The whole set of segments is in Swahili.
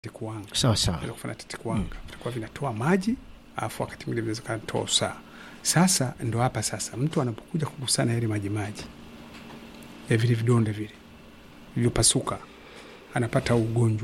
tetekuwanga sawa sawa. vinaweza kufanya tetekuwanga vitakuwa vinatoa maji alafu wakati mwingine vinaweza kanatoa usaa. Sasa ndo hapa sasa mtu anapokuja kugusana yale maji maji ya vile vidonda vile vilivyopasuka anapata ugonjwa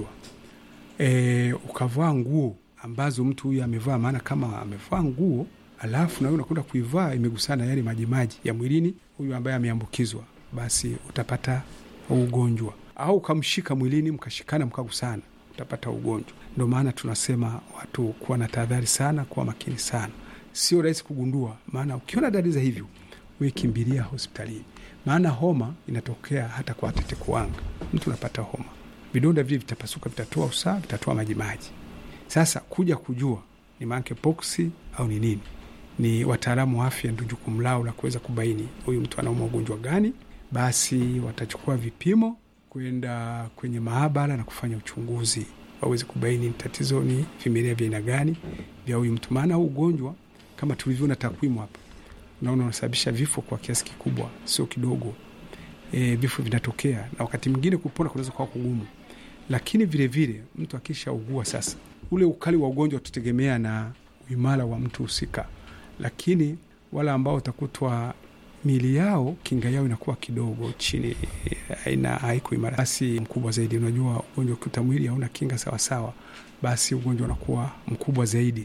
e, ukavaa nguo ambazo mtu huyu amevaa, maana kama amevaa nguo alafu na wewe unakwenda kuivaa imegusana yale majimaji ya mwilini huyu ambaye ameambukizwa, basi utapata ugonjwa, au ukamshika mwilini mkashikana mkagusana, utapata ugonjwa. Ndio maana tunasema watu kuwa na tahadhari sana, kuwa makini sana. Sio rahisi kugundua, maana ukiona dalili za hivyo, we kimbilia hospitalini, maana homa inatokea hata kwa tetekuwanga. Mtu unapata homa, vidonda vile vitapasuka, vitatoa usaha, vitatoa majimaji. Sasa kuja kujua ni monkeypox au ni nini, ni wataalamu wa afya, ndio jukumu lao la kuweza kubaini huyu mtu anauma ugonjwa gani. Basi watachukua vipimo kwenda kwenye maabara na kufanya uchunguzi, waweze kubaini tatizo ni vimelea vya aina gani vya huyu mtu, maana huu ugonjwa kama tulivyoona takwimu hapa, unaona unasababisha vifo kwa kiasi kikubwa, sio kidogo. E, vifo vinatokea na wakati mwingine kupona kunaweza kuwa kugumu, lakini vilevile vile, mtu akishaugua sasa, ule ukali wa ugonjwa utategemea na uimara wa mtu husika, lakini wale ambao utakutwa mili yao kinga yao inakuwa kidogo chini, aina haiko imara, basi mkubwa zaidi. Unajua ugonjwa ukikuta mwili hauna kinga sawasawa, basi ugonjwa unakuwa mkubwa zaidi.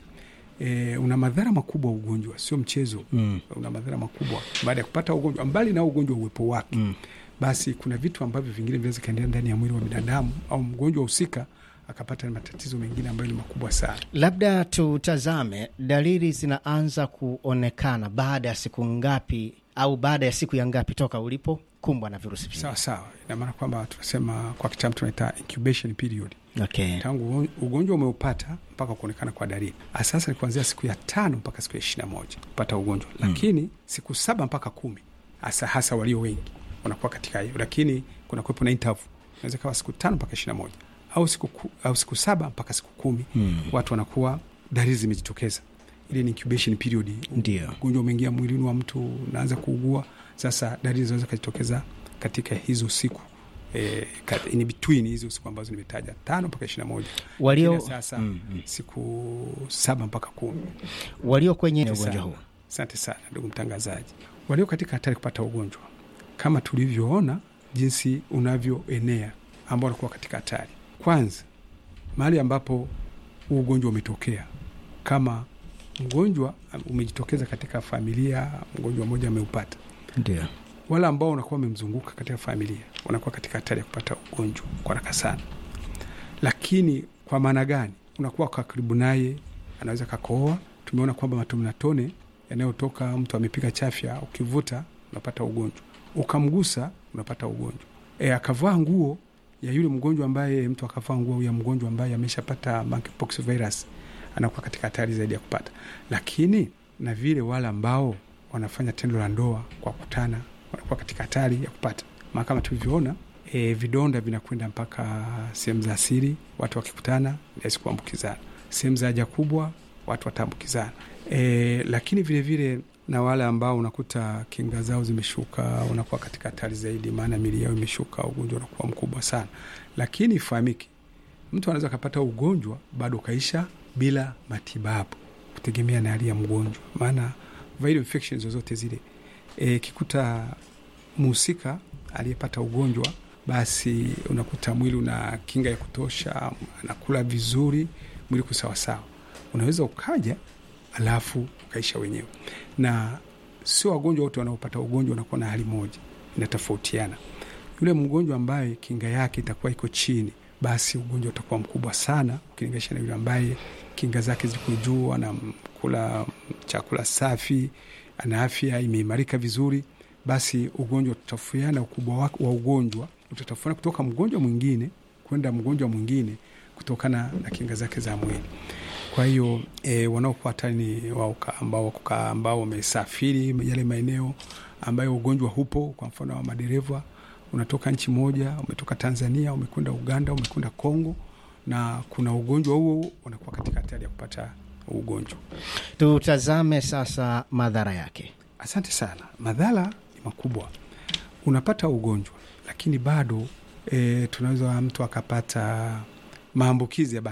E, una madhara makubwa ugonjwa, sio mchezo Mm. una madhara makubwa baada ya kupata ugonjwa. Mbali na ugonjwa uwepo wake Mm. basi kuna vitu ambavyo vingine vinaweza kaendelea ndani ya mwili wa binadamu au mgonjwa husika akapata matatizo mengine ambayo ni makubwa sana. Labda tutazame dalili zinaanza kuonekana baada ya siku ngapi au baada ya siku ya ngapi toka ulipokumbwa na virusi hivi? Sawa sawa, ina maana kwamba tunasema kwa kitaalamu tunaita incubation period, Okay. tangu ugonjwa umeupata mpaka kuonekana kwa dalili. Sasa ni kuanzia siku ya tano mpaka siku ya ishirini na moja kupata ugonjwa, lakini siku saba mpaka kumi hasa hasa walio wengi wanakuwa katika hiyo, lakini kuna kuwepo na interval, inaweza kawa siku tano mpaka ishirini na moja au siku, ku, au siku saba mpaka siku kumi Mm. watu wanakuwa dalili zimejitokeza. Ile ni incubation period, Ndio. ugonjwa umeingia mwilini wa mtu unaanza kuugua. Sasa dalili zinaweza kujitokeza katika hizo siku e, in between hizo siku ambazo nimetaja tano mpaka ishirini na moja Walio, Lakini sasa Mm, mm. siku saba mpaka kumi. walio kwenye Asante ugonjwa sana. huu Asante sana ndugu mtangazaji. Walio katika hatari kupata ugonjwa kama tulivyoona jinsi unavyoenea, ambao wanakuwa katika hatari, kwanza mahali ambapo huu ugonjwa umetokea, kama mgonjwa umejitokeza katika familia, mgonjwa mmoja ameupata, ndio wale ambao wanakuwa wamemzunguka katika familia wanakuwa katika hatari ya kupata ugonjwa kwa haraka sana. Lakini kwa maana gani? Unakuwa kwa karibu naye, anaweza kakohoa. Tumeona kwamba matone yanayotoka mtu amepiga chafya, ukivuta unapata ugonjwa, ukamgusa unapata ugonjwa. E, akavaa nguo ya yule mgonjwa ambaye mtu akavaa nguo ya mgonjwa ambaye ameshapata monkeypox virus, anakuwa katika hatari zaidi ya kupata. Lakini na vile wale ambao wanafanya tendo la ndoa kwa kutana wanakuwa katika hatari ya kupata, maana kama tulivyoona e, vidonda vinakwenda mpaka sehemu za siri, watu wakikutana rahisi kuambukizana. Sehemu za haja kubwa watu wataambukizana. E, lakini vilevile vile, na wale ambao unakuta kinga zao zimeshuka wanakuwa katika hatari zaidi, maana mili yao imeshuka, ugonjwa unakuwa mkubwa sana. Lakini ifahamike, mtu anaweza akapata ugonjwa bado ukaisha bila matibabu, kutegemea na hali ya mgonjwa, maana viral infections zozote zile e, kikuta mhusika aliyepata ugonjwa basi unakuta mwili una kinga ya kutosha, anakula vizuri, mwili kusawasawa, unaweza ukaja alafu ukaisha wenyewe. Na sio wagonjwa wote wanaopata ugonjwa wanakuwa na hali moja, inatofautiana. Yule mgonjwa ambaye kinga yake itakuwa iko chini, basi ugonjwa utakuwa mkubwa sana ukilinganisha na yule ambaye kinga zake ziko juu, anakula chakula safi, ana afya imeimarika vizuri basi ugonjwa utatofautiana, ukubwa wa ugonjwa utatofautiana kutoka mgonjwa mwingine kwenda mgonjwa mwingine kutokana na kinga zake za mwili. Kwa hiyo e, wanaokuwa hatari ni wao ambao ambao wamesafiri yale maeneo ambayo ugonjwa hupo. Kwa mfano wa madereva, unatoka nchi moja, umetoka Tanzania, umekwenda Uganda, umekwenda Kongo na kuna ugonjwa huo, unakuwa katika hatari ya kupata ugonjwa. tutazame sasa madhara yake. Asante sana. Madhara ni makubwa. Unapata ugonjwa lakini bado e, tunaweza mtu akapata maambukizi ya